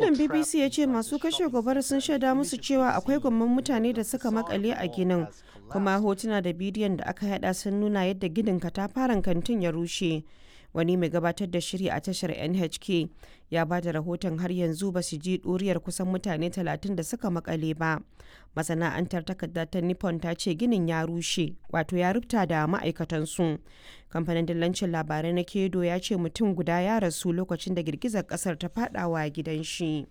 wakilin bbc ya ce masu kashe gobara sun shaida musu cewa akwai gwamman mutane da suka makale a ginin kuma hotuna da bidiyon da aka yada sun nuna yadda ginin katafaren kantin ya rushe wani mai gabatar da shiri a tashar nhk ya ba da rahoton har yanzu ba su ji ɗuriyar kusan mutane 30 da suka makale ba masana'antar takarda ta nippon ta ce ginin ya rushe wato ya rubuta da ma'aikatansu kamfanin dillancin labarai na kedo ya ce mutum guda ya rasu lokacin da girgizar kasar ta fadawa gidan shi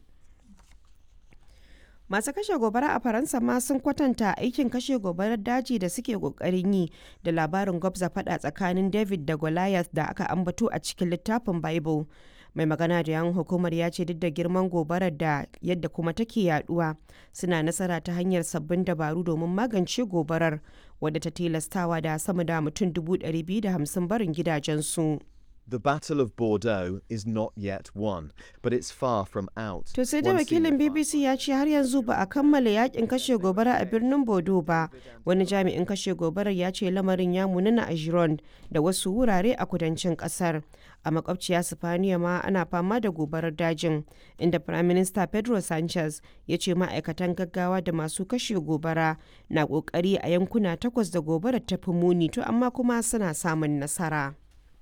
masu kashe gobara a faransa ma sun kwatanta aikin kashe gobarar daji da suke kokarin yi da labarin gwabza fada tsakanin david da goliath da aka ambato a cikin littafin bible mai magana da yan hukumar ya ce duk da girman gobarar da yadda kuma take yaduwa suna nasara ta hanyar sabbin dabaru domin magance gobarar wadda ta tilastawa da sama da mutum 250 barin gidajensu. The Battle of Bordeaux is not yet won, but it's far from out. To sai da wakilin BBC ya ce har yanzu ba a kammala yakin kashe gobara a birnin Bordeaux ba. Wani jami'in kashe gobarar ya ce lamarin ya munana a Gironde da wasu wurare a kudancin kasar. A makwabciya Sifaniya ma ana fama da gobarar dajin, inda Prime Minister Pedro Sanchez ya ce ma'aikatan gaggawa da masu kashe gobara na kokari a yankuna takwas da gobarar ta fi muni to amma kuma suna samun nasara.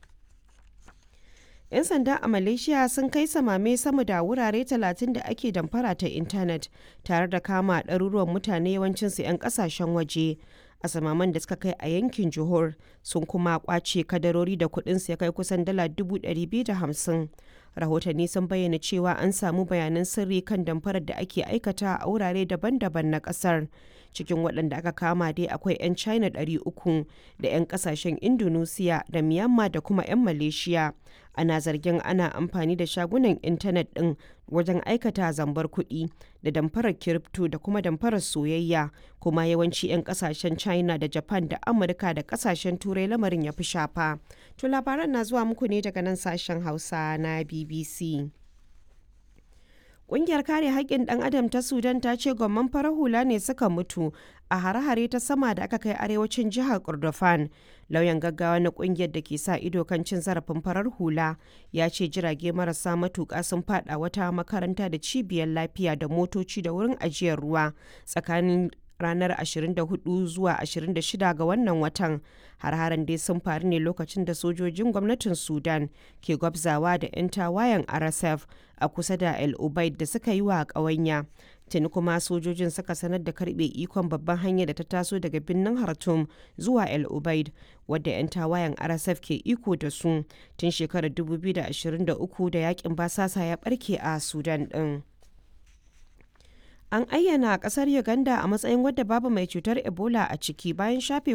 'yan sanda a malaysia sun kai samame sama da wurare 30 da ake damfara ta intanet tare da kama ɗaruruwan mutane yawancinsu 'yan ƙasashen waje a samaman da suka kai a yankin johor sun kuma kwace kadarori da kudinsu ya kai kusan dala 250 rahotanni sun bayyana cewa an samu bayanan sirri kan damfarar da ake aikata a wurare daban-daban na kasar cikin waɗanda aka kama dai akwai 'yan china 300 da 'yan kasashen indonesia da myanmar da kuma 'yan malaysia ana zargin ana amfani da shagunan intanet ɗin wajen aikata zambar kuɗi da damfarar kiripto da kuma damfarar soyayya kuma yawanci 'yan kasashen china da japan da amurka da kasashen turai lamarin ya fi shafa to labaran na zuwa muku ne daga nan sashen hausa na bbc Ƙungiyar kare haƙƙin ɗan adam ta Sudan ta ce gwamman farar hula ne suka mutu a hare-hare ta sama da aka kai arewacin jihar Kordofan. Lauyan gaggawa na ƙungiyar da ke sa ido kan cin zarafin farar hula ya ce jirage marasa matuƙa sun faɗa wata makaranta da cibiyar lafiya da motoci da wurin ajiyar ruwa tsakanin ranar 24 zuwa 26 ga wannan watan har-haren dai sun faru ne lokacin da sojojin gwamnatin sudan ke gwabzawa da 'yan tawayen rsf a kusa da el ubaid da suka yi wa ƙawanya tuni kuma sojojin suka sanar da karbe ikon babban hanyar da ta taso daga birnin hartum zuwa el ubaid wadda 'yan tawayen rsf ke iko da su tun shekarar 2023 da yakin basasa ya barke a sudan din. An ayyana kasar Uganda a matsayin wadda babu mai cutar Ebola a ciki bayan shafe